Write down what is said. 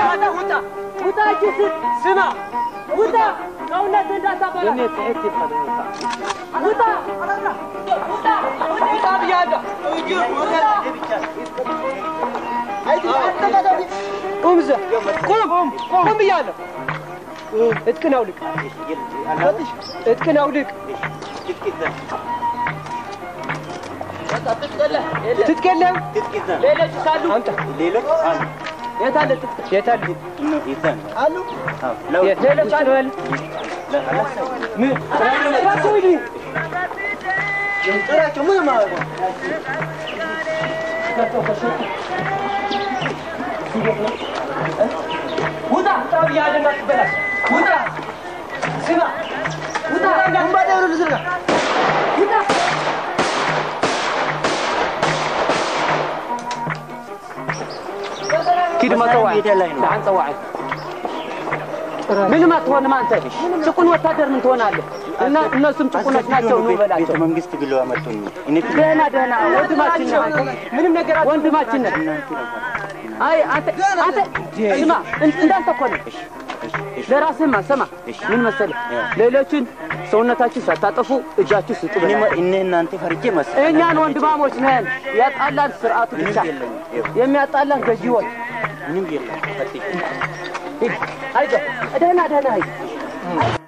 ውጣ ውጣ እጅ ስጥ ስማ ውጣ ሰውነት እንዳታበላ ውጣ ውጣ ውጣ ብያለሁ ቁም እዛ ቁም ቁም ብያለሁ እጥቅን አውልቅ እጥቅን አውልቅ ትጥቅ የለም ሌሎች ካሉ አምጣ የት አለ ትጥቅ የት አለ አሉ ሌሎች አሉ በል ምን አትሂዱ ጥራቸው ምን ማለት ነው ውጣ ውጣ ብያለሁ እንዳትበላሽ ውጣ ስማ ውጣ ግንባር ያሉ ልዝርጋ ውጣ ኪድ መጠዋዕ ደሓን ፀዋዕ ምንም አትሆንም አንተ ጭቁን ወታደር ምን ትሆናለህ እና እነሱም ጭቁኖች ናቸው ኑ በላቸው መንግስት ብሎ አመጡኝ። እኔ ደህና ደህና ወንድማችን ነህ አንተ ምንም ነገር ወንድማችን ነህ አይ አንተ አንተ ስማ እን- እንዳንተ እኮ ነህ ለራስህማ ስማ ምን መሰለህ ሌሎችን ሰውነታችን ሳታጠፉ እጃችሁ ስጡ እኔ በላቸው እኔ እናንተ ፈርጄ መሰለኝ። እኛን ወንድማሞች ነን ያጣላን ስርዓቱ ብቻ የሚያጣላን ገዢዎች ምንም የለም። አይዞህ ደህና ደህና አይዞህ